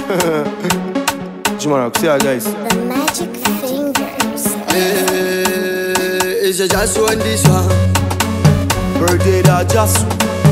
Jumara, see ya guys. The magic fingers. Eh, It's just one this one. Birthday da just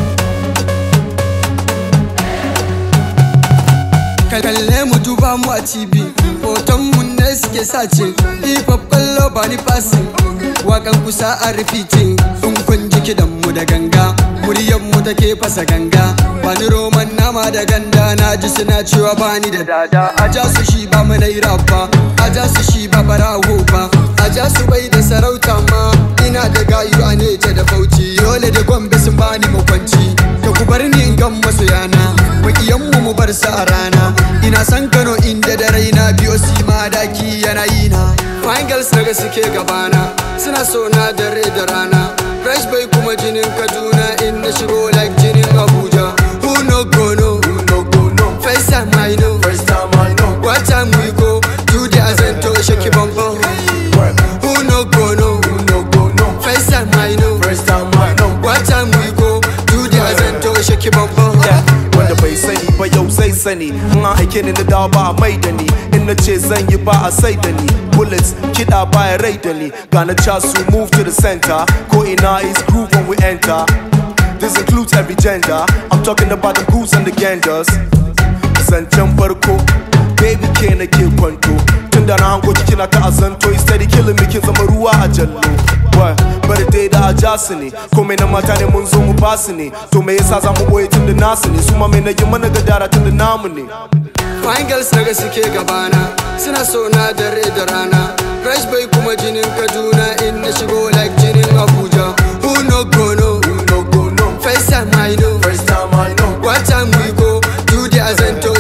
kalle mu duba mu a TV hoton mu ne suke sace hip hop kallo ba ni passing wakan kusa a repeating in kun ji kidan mu da ganga muryan mu take fasa ganga ba ni roman nama da ganda na ji suna cewa ba ni da dada a ja su shi ba mu nayi ba a ja su shi ba barawo ba a ja su bai da sarauta ma ina da gayu a nece da bauchi yole da gombe sun bani makwanci ka ku bar ni in gan masoyana makiyanmu mu bar su a rana ina san kano inda da raina biyo si ma daki yana yi na fine girls daga suke gabana suna so na dare da rana fresh bai kuma jinin kaduna in na shigo like jinin abuja who no go no who no go no. first time i know First time I know. what time we go do the azento shake it bum bum Work. who no go no Who no go no. first time i know First time I know. what time we go do the azento shake it bum bum Wanda bai sani ba yau zai sani In an aike ni na dawo ba a mai da ni In na ce zan yi ba a sai da ni Bullets kiɗa ba ya rai da ni Gana su move to the center Ko ina is groove when we enter This includes every gender I'm talking about the goose and the genders Zancen farko Baby ke na ke kwanto Tun da na hango ki kina ta azanto Steady killing me kin zama ruwa a jallo Why? Bari dai da a ja su ne Komai na mata ne mun zo mu ba su ne To me yasa za mu boye tun da nasu ne Su ma mai na yi mana gadara tun da namu ne Fine girls daga suke gabana Suna so na dare da rana Fresh bai kuma jinin Kaduna In na shigo like jinin Abuja Who no go no Who no go no First time I know First time I know What time we go Do the azento